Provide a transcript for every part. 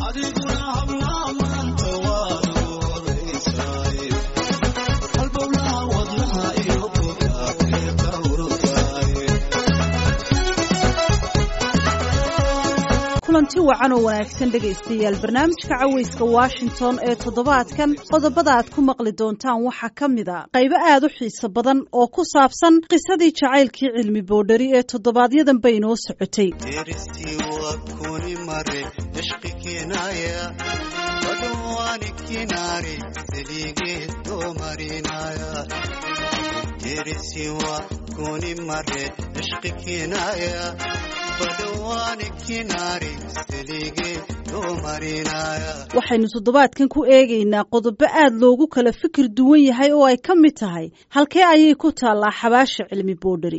kulanti wacan oo wanaagsan dhegaystayaal barnaamijka cawayska washington ee toddobaadkan qodobada aad ku maqli doontaan waxaa ka mid a qaybo aad u xiiso badan oo ku saabsan qisadii jacaylkii cilmi boodhari ee toddobaadyadan bay inoo socotay waxaynu toddobaadkan ku eegaynaa qodobo aad loogu kala fikir duwan yahay oo ay ka mid tahay halkee ayay ku taallaa xabaasha cilmi boodhari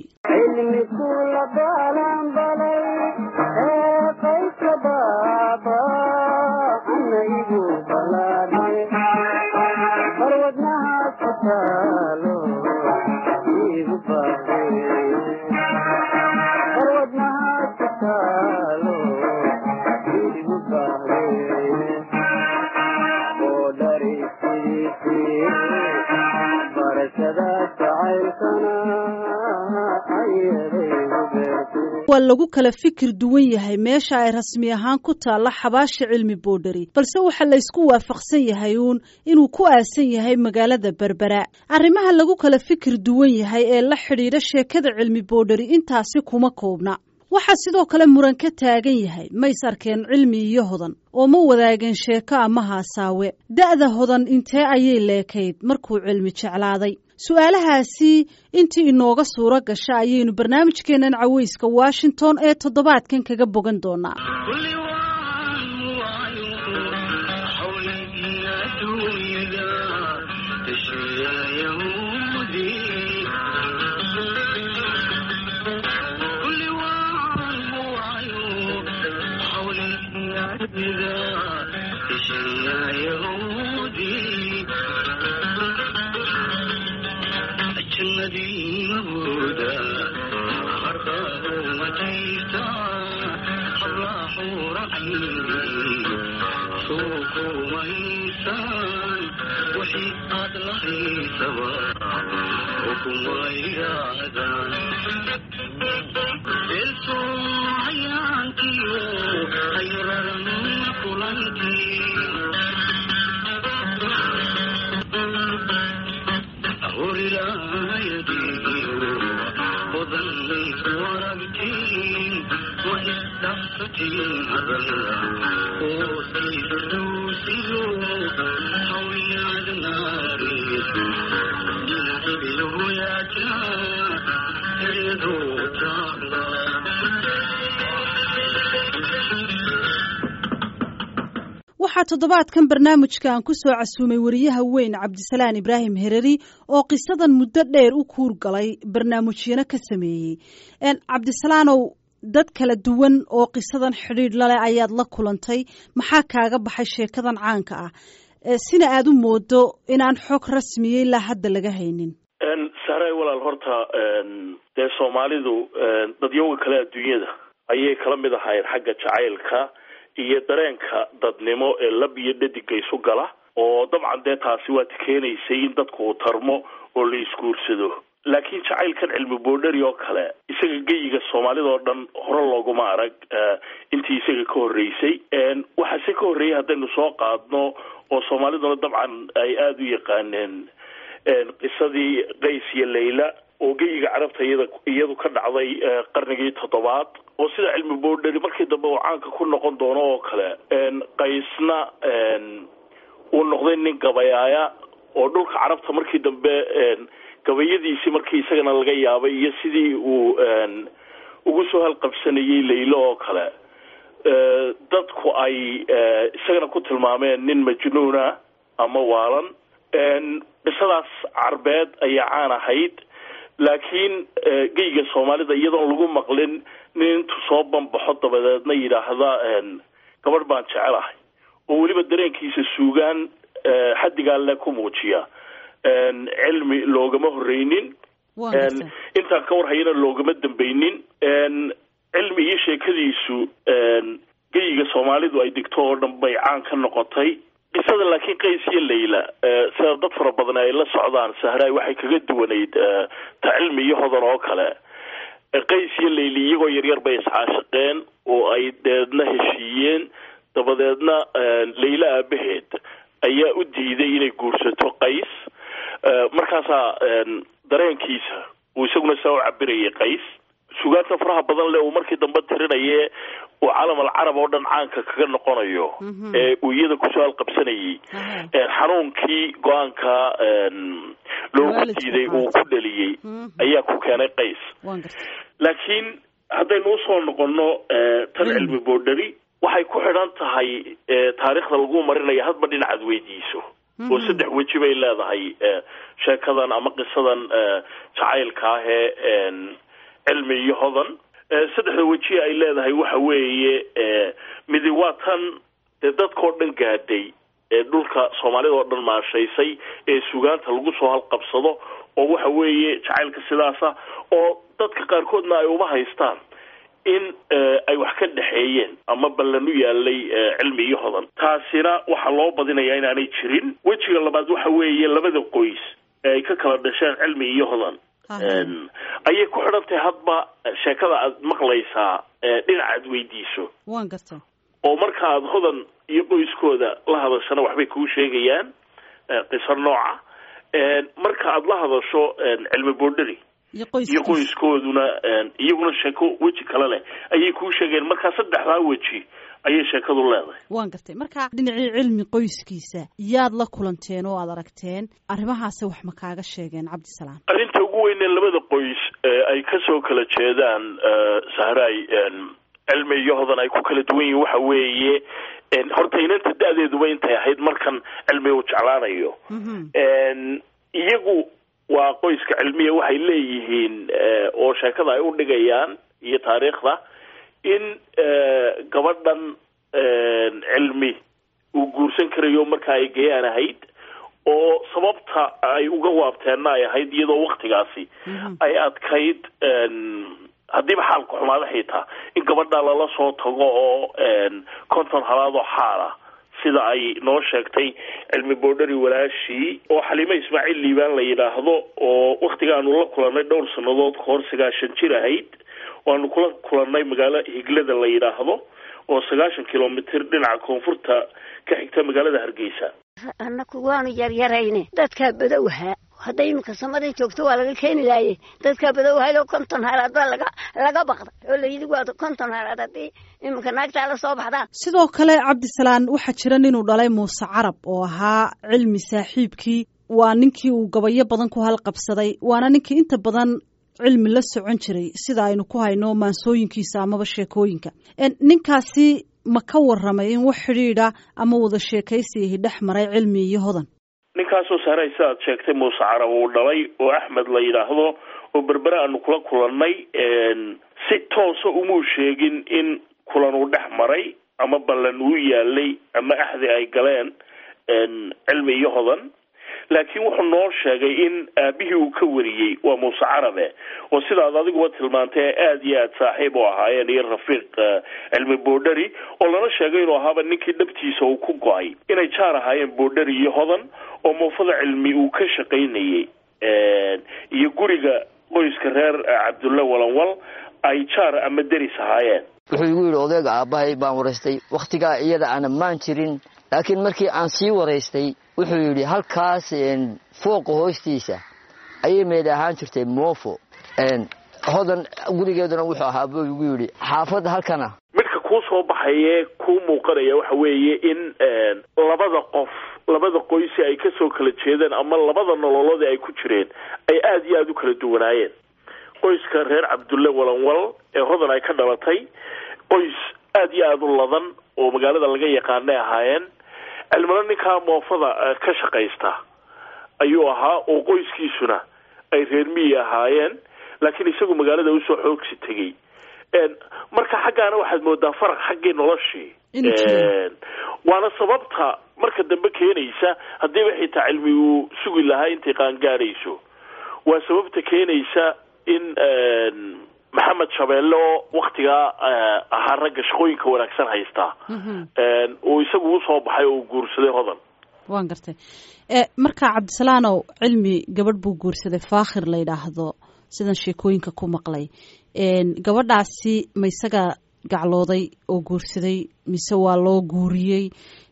waa lagu kala fikir duwan yahay meesha ay rasmi ahaan ku taalla xabaasha cilmi boodhari balse waxaa laysku waafaqsan yahay uun inuu ku aasan yahay magaalada berbera arrimaha lagu kala fikir duwan yahay ee la xidhiidha sheekada cilmi boodhari intaasi kuma koobna waxaa sidoo kale muran ka taagan yahay mays arkeen cilmi iyo hodan oo ma wadaageen sheeko ama haasaawe da'da hodan intee ayay leekayd markuu cilmi jeclaaday su-aalahaasi intii inooga suuro gasha ayaynu barnaamijkeennan cawayska washington ee toddobaadkan kaga bogan doonaa waxaa toddobaadkan barnaamijka aan ku soo casuumay wariyaha weyn cabdisalaan ibraahim hereri oo qisadan muddo dheer u kuur galay barnaamijyano ka sameeyey cabdisalaanow dad kala duwan oo qisadan xidhiidh laleh ayaad la kulantay maxaa kaaga baxay sheekadan caanka ah sina aad u moodo inaan xog rasmiya ilaa hadda laga haynin saaray walaal horta dee soomaalidu dadyoga kale adduunyada ayay kala mid ahaayeen xagga jacaylka iyo dareenka dadnimo ee lab iyo dhadiga isu gala oo dabcan dee taasi waa keenaysay in dadku uu tarmo oo la isguursado laakiin jacaylkan cilmi boodhari oo kale isaga geyiga soomaalida oo dhan hore looguma arag intii isaga ka horreysay waxaase ka horreeyay haddaynu soo qaadno oo soomaaliduna dabcan ay aada u yaqaaneen qisadii qays iyo layla oo geyiga carabta iyada iyadu ka dhacday qarnigii toddobaad oo sida cilmi boodhari markii dambe uu caanka ku noqon doono oo kale qaysna uu noqday nin gabayaaya oo dhulka carabta markii dambe gabayadiisii markii isagana laga yaabay iyo sidii uu ugu soo halqabsanayay laylo oo kale dadku ay isagana ku tilmaameen nin majnuuna ama waalan qisadaas carbeed ayaa caan ahayd laakiin geyga soomaalida iyadoon lagu maqlin nin intuu soo banbaxo dabadeedna yidhaahda gabadh baan jecelahay oo weliba dareenkiisa suugaan xaddigaa le ku muujiya cilmi loogama horreynin intaan ka warhayana loogama dambeynin cilmi iyo sheekadiisu geyiga soomaalidu ay degto oo dhan bay caan ka noqotay qisada laakiin qays iyo layla sida dad fara badan ay la socdaan sahraay waxay kaga duwanayd ta cilmi iyo hodan oo kale qays iyo layli iyagoo yaryar bay iscaashaqeen oo ay deedna heshiiyeen dabadeedna layla aabaheed ayaa u diiday inay guursato qays markaasaa dareenkiisa uu isaguna saa u cabirayay qays sugaanta faraha badan le uu markii dambe tirinaye uu calam alcarab oo dhan caanka kaga noqonayo ee uu iyada kusoo halqabsanayay xanuunkii go-aanka loogu diiday uu ku dhaliyey ayaa ku keenay qays laakiin haddaynu usoo noqono tan cilmi boodhari waxay ku xidhan tahay taariikhda lagu marinaya hadba dhinacaad weydiiso oo saddex weji bay leedahay sheekadan ama qisadan jacaylka ah ee cilmi iyo hodan saddexda weji ay leedahay waxa weeye midi waa tan dee dadkao dhan gaadhay ee dhulka soomaalida oo dhan maashaysay ee sugaanta lagu soo halqabsado oo waxa weeye jacaylka sidaasa oo dadka qaarkoodna ay uma haystaan in ay wax ka dhexeeyeen ama ballan u yaalay cilmi iyo hodan taasina waxaa loo badinayaa inaanay jirin wejiga labaad waxa weeye labada qoys ee ay ka kala dhasheen cilmi iyo hodan ayay ku xidhan tahay hadba sheekada aad maqlaysaa dhinacaad weydiiso wan garta oo marka aad hodan iyo qoyskooda la hadashana waxbay kuu sheegayaan qiso nooca marka aad la hadasho cilmi boodhari iyo qoyskooduna iyaguna sheeko weji kale leh ayay kuu sheegeen markaa saddexdaa weji ayay sheekadu leedahay waan gartay marka dhinacii cilmi qoyskiisa yaad la kulanteen oo aad aragteen arrimahaasi wax ma kaaga sheegeen cabdisalaam arrinta ugu weynee labada qoys ay kasoo kala jeedaan sahraay cilmi iyo hodan ay ku kala duwan yihin waxa weeye horta inanta da-deeduba intay ahayd markan cilmi uu jeclaanayo iyagu waa qoyska cilmiya waxay leeyihiin oo sheekada ay u dhigayaan iyo taariikhda in gabadhan cilmi uu guursan karayo marka ay gayaan ahayd oo sababta ay uga waabteenna ay ahayd iyadoo waktigaasi ay adkayd haddiiba xaalka xumaada xitaa in gabadha lala soo tago oo konton halaad oo xaala sida ay noo sheegtay cilmi boodhari walaashii oo xaliime ismaaciil liibaan la yidhaahdo oo waktigaanu la kulannay dhowr sannadood kahor sagaashan jir ahayd waanu kula kulannay magaalo higlada la yidhaahdo oo sagaashan kilomitr dhinaca koonfurta ka xigta magaalada hargeysa annaku waanu yaryarayne dadkaa badowhaa hadday iminka samaday joogto waa laga keeni laaye dadkaa badowhaylo konton halaad baa laga laga baqda oo layidhi waa konton halaad haddii iminka naagtaa la soo baxdaan sidoo kale cabdisalaan waxaa jira ninuu dhalay muuse carab oo ahaa cilmi saaxiibkii waa ninkii uu gabayo badan ku halqabsaday waana ninkii inta badan cilmi la socon jiray sida aynu ku hayno maansooyinkiisa amaba sheekooyinka ninkaasi ma ka waramay in wax xidhiidha ama wada sheekaysiyahi dhex maray cilmi iyo hodan ninkaasoo saaray sidaad sheegtay muuse carab uu dhalay oo axmed la yidhaahdo oo berbere aanu kula kulannay si toosa umuu sheegin in kulan uu dhex maray ama ballan uu yaalay ama axdi ay galeen cilmi iyo hodan laakiin wuxuu noo sheegay in aabihii uu ka wariyey waa muuse carabe oo sidaad adiguba tilmaantay aada iyo aada saaxiib u ahaayeen iyo rafiiq cilmi boodhari oo lana sheegay inuu ahaaba ninkii dhabtiisa uu ku go-ay inay jaar ahaayeen boodhari iyo hodan oo muufada cilmi uu ka shaqaynayey iyo guriga qoyska reer cabdulle walanwal ay jaar ama deris ahaayeen wuxuu igu yidhi odayga aabbahay baan waraystay wakhtigaa iyada ana maan jirin laakiin markii aan sii waraystay wuxuu yidhi halkaas fooqa hoostiisa ayay meed ahaan jirtay moofo hodan gurigeeduna wuxuu ahaa buu igu yidhi xaafadda halkana midka kuu soo baxayee kuu muuqanaya waxa weeye in labada qof labada qoysi ay kasoo kala jeedeen ama labada nololoodii ay ku jireen ay aada iyo aada u kala duwanaayeen qoyska reer cabdulle walanwal ee hodan ay ka dhalatay qoys aada iyo aada u ladan oo magaalada laga yaqaanay ahaayeen cilmina ninkaa moofada ka shaqaysta ayuu ahaa oo qoyskiisuna ay reer miyi ahaayeen laakiin isagu magaalada usoo xoogsi tegey marka xaggaana waxaad moodaa faraq xaggii noloshii waana sababta marka dambe keenaysa haddiiba xitaa cilmi uu sugi lahaa intay qaangaadhayso waa sababta keenaysa in maxamed shabeelle oo waktigaa ahaa ragga shaqooyinka wanaagsan haystaa uu isagu usoo baxay oo uu guursaday hodan waan gartay marka cabdisalaanow cilmi gabadh buu guursaday faakhir la yidhaahdo sidan sheekooyinka ku maqlay gabadhaasi ma isaga gaclooday oo guursaday mise waa loo guuriyey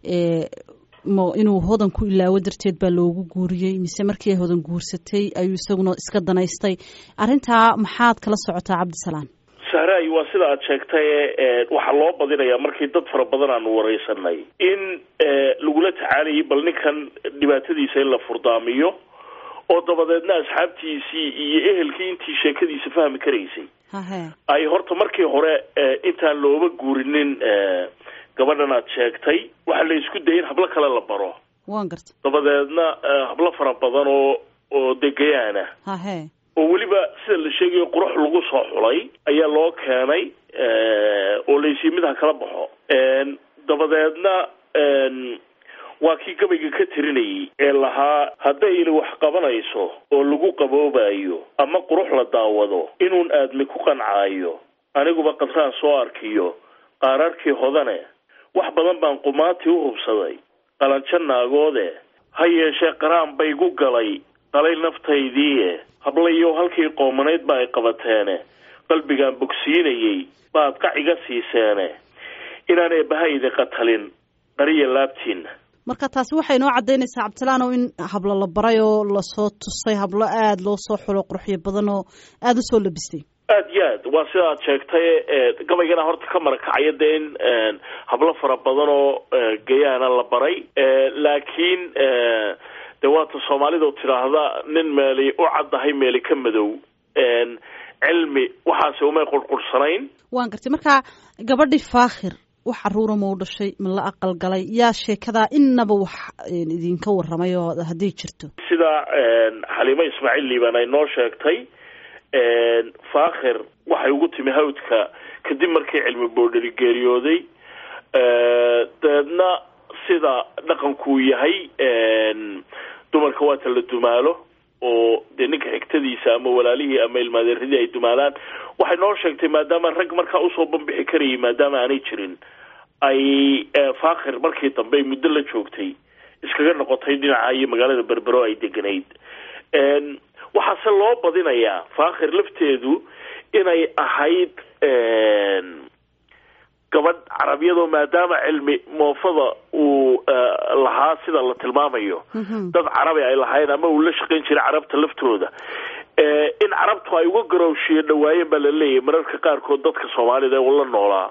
inuu hodan ku ilaawo darteed baa loogu guuriyey mise markii ay hodan guursatay ayuu isaguna iska danaystay arrintaa maxaad kala socotaa cabdisalaan sahraay waa sida aad sheegtay waxaa loo badinayaa markii dad fara badan aanu wareysanay in lagula tacaalayay bal ninkan dhibaatadiisa in la furdaamiyo oo dabadeedna asxaabtiisii iyo ehelkii intii sheekadiisa fahmi karaysay ay horta markii hore intaan looba guurinin gabadhan aad sheegtay waxaa la isku dayay in hablo kale la baro wan garta dabadeedna hablo fara badan oo oo degayaana hahe oo weliba sida la sheegayo qurux lagu soo xulay ayaa loo keenay oo laysii mid ha kala baxo dabadeedna waa kii gabayga ka tirinayay ee lahaa haddayna wax qabanayso oo lagu qaboobayo ama qurux la daawado inuun aadmi ku qancaayo aniguba qadraan soo arkiyo qaararkii hodane wax badan baan qumaatii u hubsaday qalanjo naagoode ha yeeshee qaraan bay gu galay qalay naftaydiie hablayo halkii qoomanayd ba ay qabateene qalbigaan bogsiinayey baad qac iga siiseene inaan eebbahaydi qatalin qariya laabtiinna marka taasi waxay inoo caddaynaysaa cabdisalaanow in hablo la baray oo lasoo tusay hablo aada loo soo xulo qurxyo badan oo aada usoo labistay aad iyo aad waa sida aad sheegtay gabaygana horta ka marakacaya dee in hablo fara badan oo gayaana la baray laakiin de waata soomaalida tidhaahda nin meeli u caddahay meeli ka madow cilmi waxaase umay qurqursanayn waan gartay marka gabadhii faakhir wax caruura ma u dhashay ma la aqal galay yaa sheekadaa inaba wax idinka warramay oo hadday jirto sida xaliimo ismaaciil liibaan ay noo sheegtay faakhir waxay ugu timi hawdka kadib markii cilmi boodheri geeriyooday dabeedna sida dhaqankuu yahay dumarka waata la dumaalo oo dee ninka xigtadiisa ama walaalihii ama ilmaadeeradii ay dumaalaan waxay noo sheegtay maadaama rag markaa usoo banbixi karayay maadaama aanay jirin ay faakhir markii dambe ay muddo la joogtay iskaga noqotay dhinaca iyo magaalada berbero ay deganayd waxaase loo badinayaa faakhir lafteedu inay ahayd gabadh carabiyadoo maadaama cilmi moofada uu lahaa sida la tilmaamayo dad carabi ay lahayn ama uu la shaqayn jiray carabta laftooda in carabtu ay uga garowshiyo dhawaayeen baa la leeyahay mararka qaarkood dadka soomaalida ee la noolaa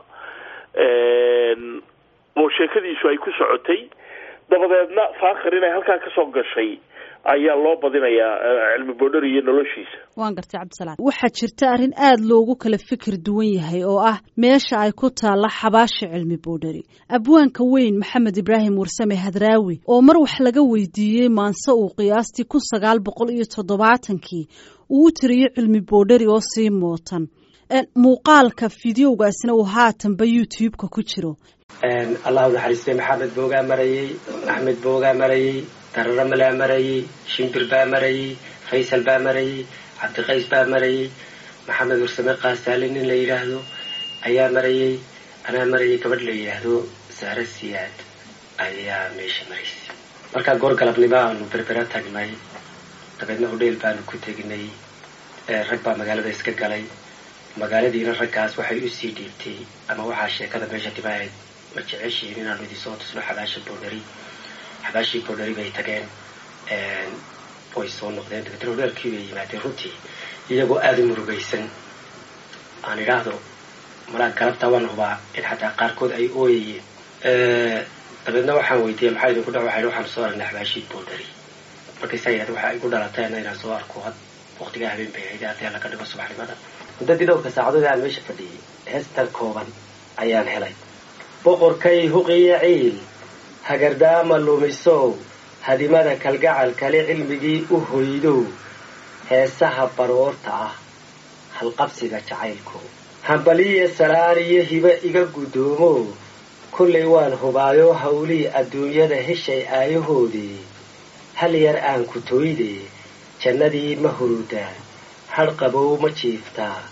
oo sheekadiisu ay ku socotay dabadeedna faakhir inay halkaa kasoo gashay ayaa loo badinayaa cilmi boodhari iyo noloshiisa waan gartay cabdisalaam waxaa jirta arrin aada loogu kala fikir duwan yahay oo ah meesha ay ku taalla xabaasha cilmi boodhari abwaanka weyn maxamed ibraahim warsame hadraawi oo mar wax laga weydiiyey maanse uu qiyaastii kun sagaal boqol iyo toddobaatankii uu u tiriyey cilmi boodhari oo sii mootan muuqaalka fideogaasna uu haatanba youtube-ka ku jiro allah u naxariistay maxamed boogaa marayey axmed boogaa marayey dararo malaa marayey shimbir baa marayey faysal baa marayey cabdiqays baa marayey maxamed warsame kaasaale nin la yidhaahdo ayaa marayey anaa marayay gabadh la yidhaahdo saare siyaad ayaa meesha maraysay markaa goor galabnimo aanu berbera tagnay dabeedna hodheel baanu ku tegnay rag baa magaalada iska galay magaaladiina raggaas waxay usii dhiibtay ama waxaa sheekada meesha dimaahayd ma jeceshihiin inaanu idinsoo tusno xabaasha boodhari xabaashii boodhari bay tageen way soo noqdeen dabeetna hodheelkii bay yimaadeen runtii iyagoo aada u murugaysan aan idhaahdo malaa galabtaa waan hubaa in xataa qaarkood ay ooyayeen dabeedna waxaan weydiiyey maxaa idinku dha waxay waxaan soo aragnay xabaashii boodhari markaysaa yidhahda waxaa igu dhalatayna inaan soo arko had waqtigaa habeen bay ahayd haddii alla ka dhigo subaxnimada muddadii dhowrka saacadood aan meesha fadhiyey heestan kooban ayaan helay boqorkay huqiyo ciil hagardaama lumisow hadimada kalgacal kale cilmigii u hoydow heesaha baroorta ah halqabsiga jacaylku hambaliya salaan iyo hibe iga guddoomo kollay waan hubaayo hawlii adduunyada heshay aayahoodii hal yar aan ku tooydee jannadii ma hurudaa hadh qabow ma jiiftaa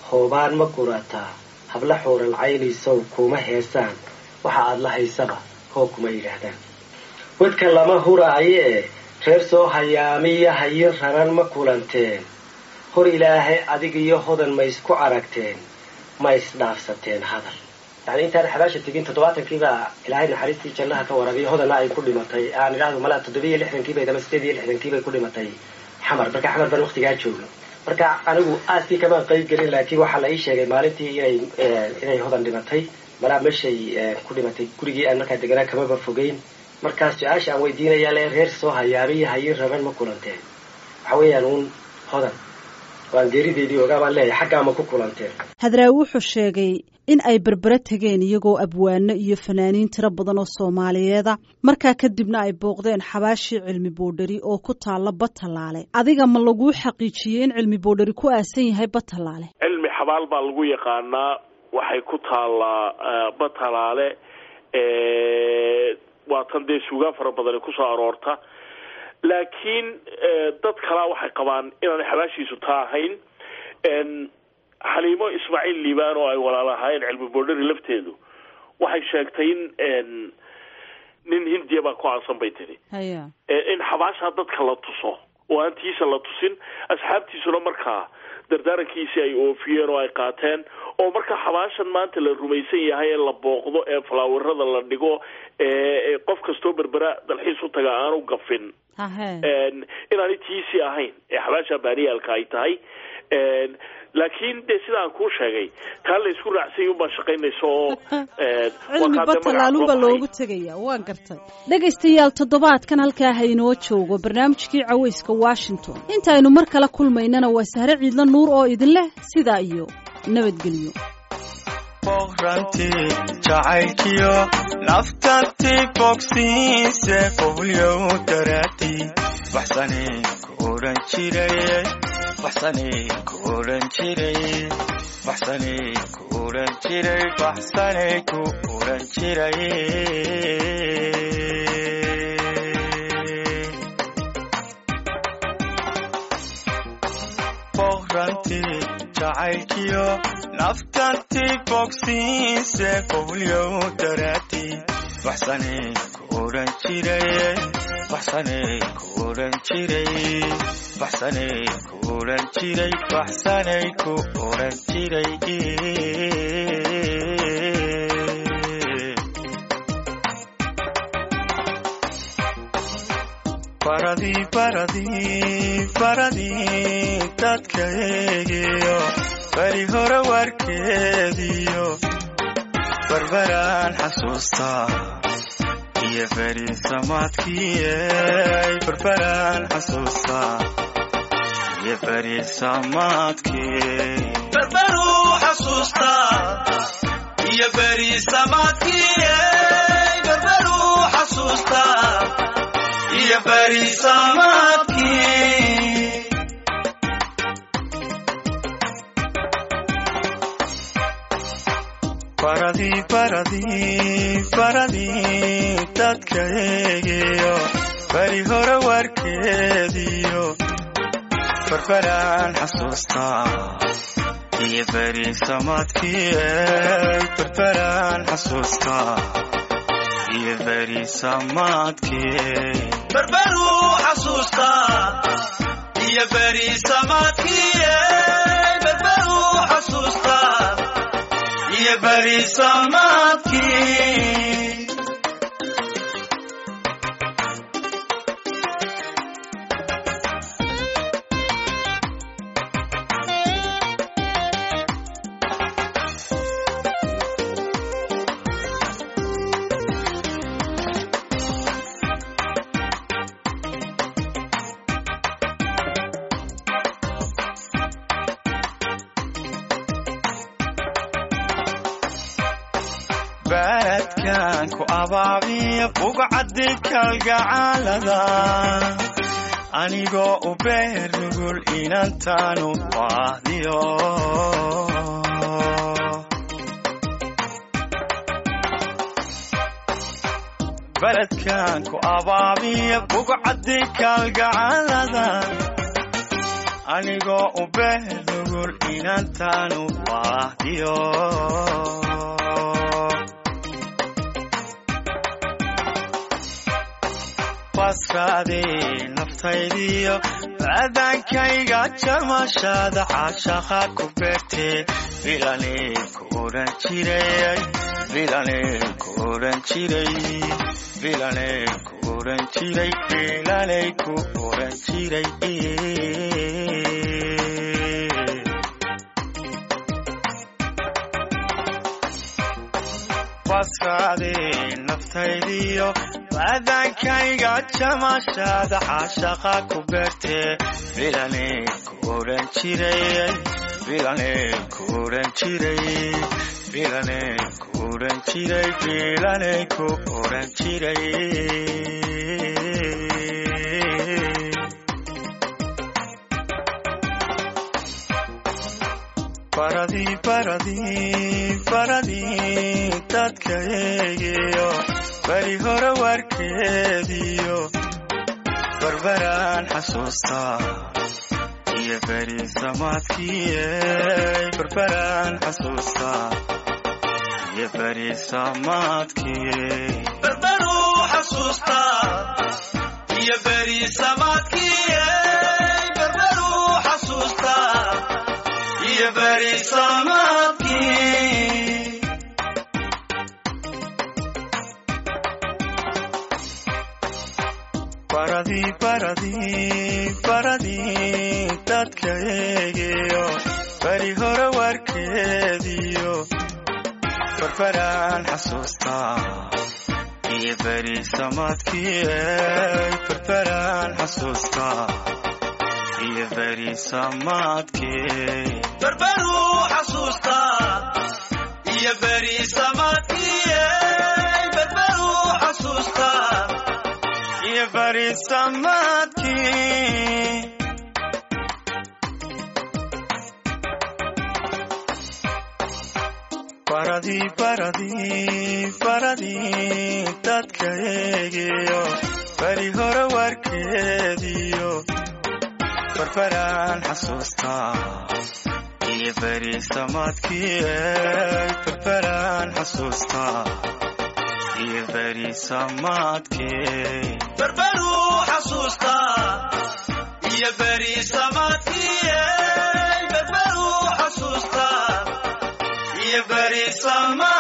hoobaan ma gurataa habla xuural caynaysow kuma heesaan waxa aad la haysaba hoo kuma yidhaahdaan wadka lama huraayo ee reer soo hayaamiya hayin raran ma kulanteen hor ilaahay adig iyo hodan ma isku aragteen ma isdhaafsateen hadal yani intaan xabaasha tegin toddobaatankiibaa ilaahay naxariistii jannaha ka warabiyo hodana ay ku dhimatay aan idhaahdo malaa toddobiyo lixdankiibay ama sideed iyo lixdankiibay ku dhimatay xamar marka xamar baan waqtigaa joogno marka anigu aaskii kamaan qayb gelin laakiin waxaa la ii sheegay maalintii inay inay hodan dhimatay malaa meeshay ku dhimatay gurigii aan markaa deganaa kamaba fogeyn markaas su-aasha aan weydiinayaa le reer soo hayaamiyo hayin raban ma kulanteen waxa weeyaan uun hodan waan geerideedii ogaa baan leeyahay xaggaa ma ku kulanteen hadraawi wuxuu sheegay in ay berbere tegeen iyagoo abwaano iyo fanaaniin tiro badan oo soomaaliyeeda markaa kadibna ay booqdeen xabaashii cilmi boodhari oo ku taalla batalaale adiga ma laguu xaqiijiyey in cilmi boodhari ku aasan yahay batalaale cilmi xabaal baa lagu yaqaanaa waxay ku taallaa batalaale waa tan dee suugaan fara badani kusoo aroorta laakiin dad kalaa waxay qabaan inaanay xabaashiisu taa ahayn xaliimo ismaaciil liibaan oo ay walaalahaayeen cilmi boodhari lafteedu waxay sheegtay in nin hindiya baa ku aansan bay tiri in xabaashaa dadka la tuso oo aan tiisa la tusin asxaabtiisuna markaa dardaarankiisii ay oofiyeen oo ay qaateen oo marka xabaashan maanta la rumaysan yahay ee la booqdo ee falaawarada la dhigo ee qof kastoo berbera dalxiis u taga aanu gafin inaanay tiisii ahayn ee xabaasha baaniyaalka ay tahay laakiin dee sidaan kuu sheegay taa la isku raacsany unbaa shaqaynaysa oo cilmi batalaaluba loogu tegaya waan gartay dhegaystayaal toddobaadkan halkaa ha inoo joogo barnaamijkii cawayska washington intaaynu mar kale kulmaynana waa sahre ciidla nuur oo idin leh sidaa iyo nabadgelyo boqrantii jacaylkiyo naftantii bogsiise qowlyow daraatii baxsanay ku odhan jiray baxsanay ku odhan jiray baxsanay ku odhan jiray baxsanay ku odhan jiray boqrantii jacaylkiyo naftantii bogsiise qowlyow daraatii baxsanay ku odhan jiray baxsanay ku odhan jiray baxsanay ku odhan jiray baxsanay ku odhan jiray baradii baradii baradii dadka eegiyo beri hore warkeediyo barbaraan xasuustaa iyo beri samaadkiiey barbaraan xasuustaa iyo beri samaadkii barbaruu xasuustaa iyo beri samaadkiiey barbaruu xasuustaa iyo beri samaadkii baradii baradii baradii dadka eegiyo beri hore warkeediyo barbaraan xasuustaa iyo beri samaadkiiey barbaraan xasuustaa iyo beri samaadkii barbaruu xasuustaa iyo beri samaadkiiey barbaruu xasuustaa iyo beri samaadkii baradkan ku abaabiya bugcaddi kalgacaalada anigoo u beer nugul inantaanu baahdiyo baladkan ku abaabiya bugcaddi kalgacaalada anigoo u behnugul inantaanu baahdiyo baskaadii naftaydiyo baadaankayga jamashada caashaqa ku beegtee bilanay ku odhan jiray bilanay ku odhan jiray bilanay ku odhan jiray bilanay ku odhan jiray baskaadii naftaydiyo baadaankayga jamashada caashaqa ku beegtee bilanay ku odhan jiray bilanay ku odhan jiray bilanay ku odhan jiray bilanay ku odhan jiray baradii baradii baradii dadka eegiyo beri hore warkeediyo barbaraan xasuustaa iyo beri samaadkiiyey barbaraan xasuustaa iyo beri samaadkii barbaruu xasuustaa iyo beri samaadkiiyey barbaruu xasuustaa iyo beri samaadkii baradii baradii baradii dadka eegiyo beri hore warkeediyo barbaraan xasuustaa iyo beri samaadkiiyey barbaraan xasuustaa iyo beri samaadkii barbaruu xasuustaa iyo beri samaadkiiyey barbaruu xasuustaa iyo beri samaadkii baradii baradii baradii dadka eegiyo beri hore warkeediyo barbaraan xasuustaa iyo beri samaadkiiyey barbaraan xasuustaa iyo beri samaadkii barbaruu xasuustaa iyo beri samaadkiiyey barbaruu xasuustaa iyo beri samaad